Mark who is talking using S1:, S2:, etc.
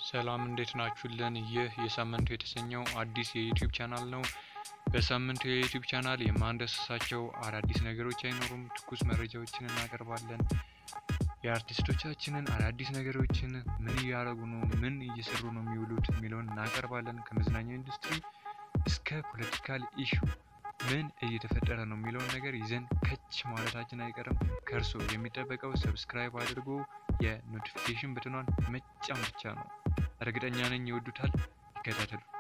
S1: ሰላም እንዴት ናችሁልን? ይህ የሳምንቱ የተሰኘው አዲስ የዩቲዩብ ቻናል ነው። በሳምንቱ የዩቲዩብ ቻናል የማንዳስሳቸው አዳዲስ ነገሮች አይኖሩም። ትኩስ መረጃዎችን እናቀርባለን። የአርቲስቶቻችንን አዳዲስ ነገሮችን ምን እያደረጉ ነው፣ ምን እየሰሩ ነው የሚውሉት የሚለውን እናቀርባለን። ከመዝናኛ ኢንዱስትሪ እስከ ፖለቲካል ኢሹ ምን እየተፈጠረ ነው የሚለውን ነገር ይዘን ከች ማለታችን አይቀርም። ከእርሶ የሚጠበቀው ሰብስክራይብ አድርጎ የኖቲፊኬሽን በትኗን መጫን ብቻ ነው። እርግጠኛ ነኝ ይወዱታል። ይከታተሉ።